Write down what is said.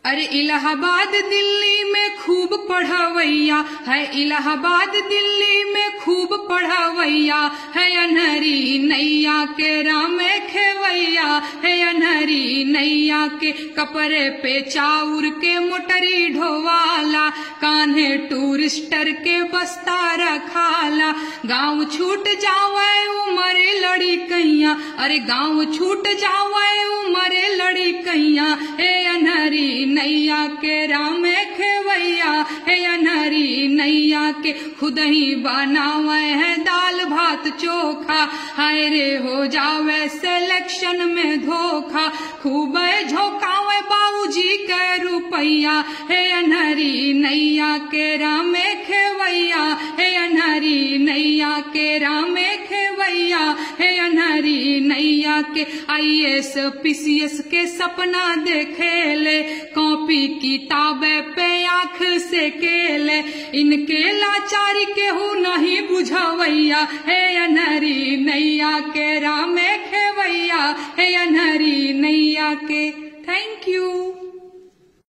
अरे इलाहाबाद दिल्ली में खूब पढ़वैया है इलाहाबाद दिल्ली में खूब पढ़वैया है अनहरी नैया के राम खेवैया है अनहरी नैया के कपड़े पे चाउर के मोटरी ढोवाला कान्हे टूरिस्टर के बस्ता रखाला गाँव छूट जावे उमरे लड़ी कैया अरे गाँव छूट जावे उमरे लड़ी कैया हे अनहरी नैया के राम खेवैया हे अनहरी नैया के खुद ही बनावे है दाल भात चोखा हाय रे हो जावे सिलेक्शन में धोखा खूब झोंकावे बाबूजी के रुपैया हे अनहरी नैया के राम खेवैया हे अनहरी नैया के राम खेवैया हे अनहरी नैया के आई एस पीसीएस के सपना देखेले कॉपी किताबे पे आंख से केले इनके लाचारी केहू नहीं बुझवैया हे अनहरी नैया के राम खेवैया हे अनहरी नैया के थैंक यू